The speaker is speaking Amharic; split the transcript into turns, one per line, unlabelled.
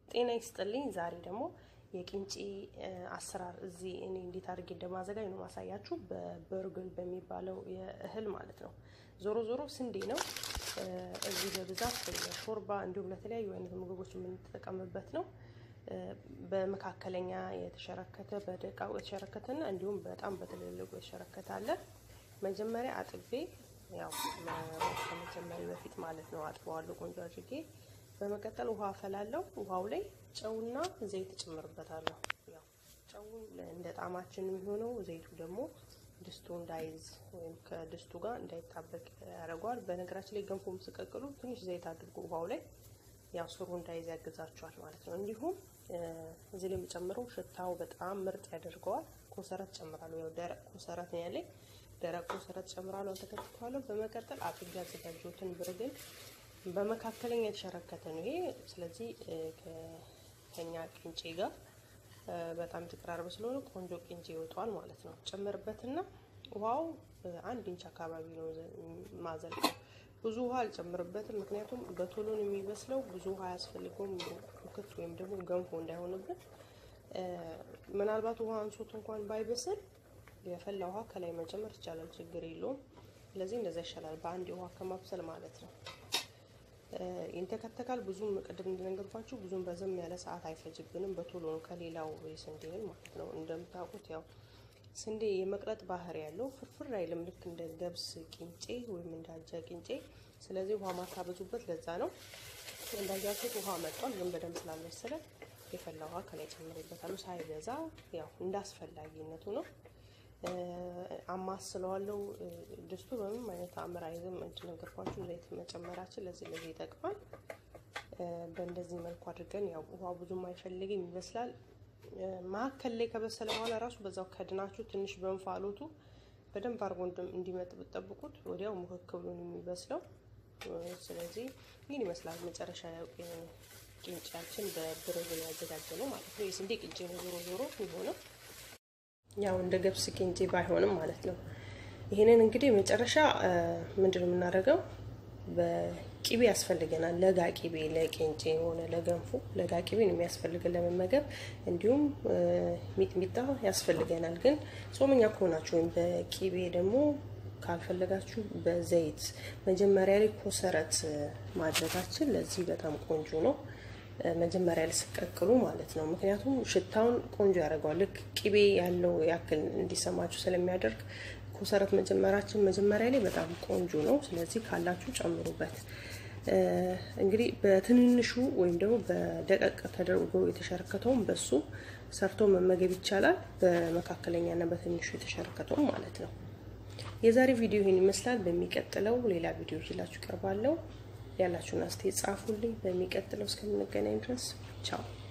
ጤና ይስጥልኝ። ዛሬ ደግሞ የቂንጬ አሰራር እዚህ እኔ እንዴት አድርጌ እንደማዘጋጅ ነው ማሳያችሁ። በበርግል በሚባለው የእህል ማለት ነው። ዞሮ ዞሮ ስንዴ ነው። እዚህ በብዛት ለሾርባ እንዲሁም ለተለያዩ አይነት ምግቦች የምንጠቀምበት ነው። በመካከለኛ የተሸረከተ በደቃቁ የተሸረከተና እንዲሁም በጣም በትልልቁ የተሸረከተ አለ። መጀመሪያ አጥቤ ያው ከመጀመሪያ በፊት ማለት ነው አጥበዋለሁ ቆንጆ አድርጌ። በመቀጠል ውሃ አፈላለው። ውሃው ላይ ጨውና ዘይት እጨምርበታለሁ። ያው ጨው እንደ ጣዕማችን የሚሆነው ዘይቱ ደግሞ ድስቱ እንዳይዝ ወይም ከድስቱ ጋር እንዳይጣበቅ ያደርገዋል። በነገራችን ላይ ገንፎም ስቀቅሉ ትንሽ ዘይት አድርጎ ውሃው ላይ ያው ስሩ እንዳይዝ ያግዛቸዋል ማለት ነው። እንዲሁም እዚህ ላይ የምጨምረው ሽታው በጣም ምርጥ ያደርገዋል። ኮሰረት ጨምራለሁ። ያው ደረቅ ኮሰረት ነው ያለኝ። ደረቅ ኮሰረት ጨምራለሁ፣ ተከትተዋለሁ። በመቀጠል አጥቤ ያዘጋጀሁትን ብርግል በመካከለኛ የተሸረከተ ነው ይሄ። ስለዚህ ከኛ ቅንጬ ጋር በጣም የተቀራረበ ስለሆነ ቆንጆ ቅንጬ ይወጣዋል ማለት ነው። ጨምርበትና ውሃው አንድ ኢንች አካባቢ ነው ማዘልቀው። ብዙ ውሃ አልጨምርበትም፣ ምክንያቱም በቶሎ ነው የሚበስለው። ብዙ ውሃ አያስፈልገውም፣ ክት ወይም ደግሞ ገንፎ እንዳይሆንብን። ምናልባት ውሃ አንሶት እንኳን ባይበስል የፈላ ውሃ ከላይ መጨመር ይቻላል፣ ችግር የለውም። ስለዚህ እንደዛ ይሻላል በአንድ ውሃ ከማብሰል ማለት ነው። ይንተከተካል። ብዙም ቅድም እንደነገርኳችሁ ብዙም በዘም ያለ ሰዓት አይፈጅብንም። በቶሎ ነው ከሌላው የስንዴ እህል ማለት ነው። እንደምታውቁት ያው ስንዴ የመቅለጥ ባህሪ ያለው ፍርፍር አይልም፣ ልክ እንደ ገብስ ቂንጬ ወይም እንደ አጃ ቂንጬ። ስለዚህ ውሃ ማታበዙበት ለዛ ነው። እንዳያችሁት ውሃ መጧል፣ ግን በደንብ ስላልመሰለ የፈላ ውሃ ከላይ ጨምሬበታለሁ። ሳይበዛ ያው እንደ አስፈላጊነቱ ነው። አማስለዋለው። ድስቱ በምንም አይነት አምር አይዝም። እንደነገርኳችሁ ዘይት መጨመራችን ለዚህ ለዚህ ይጠቅማል። በእንደዚህ መልኩ አድርገን ያው ውሃ ብዙም አይፈልግም ይመስላል። መሀከል ላይ ከበሰለ በኋላ ራሱ በዛው ከድናችሁ ትንሽ በእንፋሎቱ በደንብ አድርጎ እንዲመጥ ብትጠብቁት ወዲያው ሙክክ ብሎ የሚበስለው። ስለዚህ ይህን ይመስላል መጨረሻ ቅንጫችን በብርግል ያዘጋጀ ነው ማለት ነው። የስንዴ ቅንጬ ነው ዞሮ ዞሮ የሚሆነው ያው እንደ ገብስ ቂንጬ ባይሆንም ማለት ነው። ይሄንን እንግዲህ መጨረሻ ምንድን ነው የምናደርገው? በቂቤ ያስፈልገናል። ለጋ ቂቤ ለቂንጬ ሆነ ለገንፎ ለጋ ቂቤ ነው የሚያስፈልገን ለመመገብ። እንዲሁም ሚጥሚጣ ያስፈልገናል። ግን ጾመኛ ከሆናችሁ ወይም በቂቤ ደግሞ ካልፈለጋችሁ በዘይት መጀመሪያ ላይ ኮሰረት ማድረጋችን ለዚህ በጣም ቆንጆ ነው። መጀመሪያ ላይ ስቀቅሉ ማለት ነው። ምክንያቱም ሽታውን ቆንጆ ያደርገዋል። ልክ ቅቤ ያለው ያክል እንዲሰማችሁ ስለሚያደርግ ኮሰረት መጀመራችን መጀመሪያ ላይ በጣም ቆንጆ ነው። ስለዚህ ካላችሁ ጨምሩበት። እንግዲህ በትንሹ ወይም ደግሞ በደቀቅ ተደርጎ የተሸረከተውን በሱ ሰርቶ መመገብ ይቻላል። በመካከለኛና በትንሹ የተሸረከተውን ማለት ነው። የዛሬ ቪዲዮ ይህን ይመስላል። በሚቀጥለው ሌላ ቪዲዮ ይዤላችሁ ቀርባለሁ። ያላችሁን አስተያየት ጻፉልኝ። በሚቀጥለው እስከምንገናኝ ድረስ ቻው።